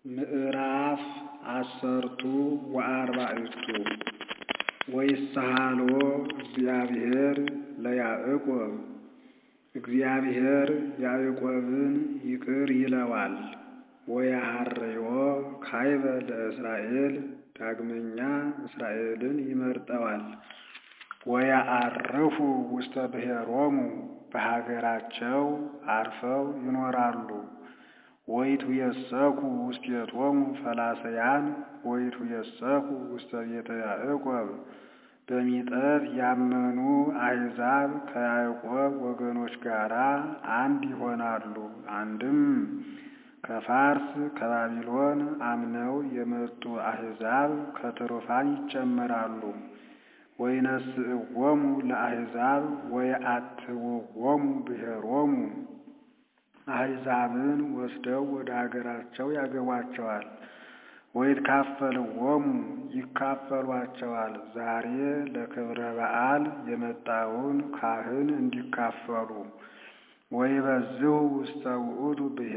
ምዕራፍ አሰርቱ ወአርባዕቱ ወይሳሃሎ እግዚአብሔር ለያዕቆብ እግዚአብሔር ያዕቆብን ይቅር ይለዋል ወያሃርዮ ካይበ ለእስራኤል ዳግመኛ እስራኤልን ይመርጠዋል ወየዐርፉ ውስተ ብሔሮሙ በሀገራቸው ዐርፈው ይኖራሉ ወይትየሰኩ ውስቴቶሙ ፈላሰያን ወይትየሰኩ ውስተ ቤተ ያዕቆብ በሚጠት ያመኑ አሕዛብ ከያዕቆብ ወገኖች ጋር አንድ ይሆናሉ። አንድም ከፋርስ ከባቢሎን አምነው የመጡ አሕዛብ ከትሩፋን ይጨመራሉ። ወይነስእዎሙ ለአሕዛብ ወየአትውዎሙ ብሔሮሙ አሕዛብን ወስደው ወደ አገራቸው ያገቧቸዋል። ወይትካፈልዎሙ ይካፈሏቸዋል። ዛሬ ለክብረ በዓል የመጣውን ካህን እንዲካፈሉ ወይበዝሑ ውስተ ውእቱ ብሔር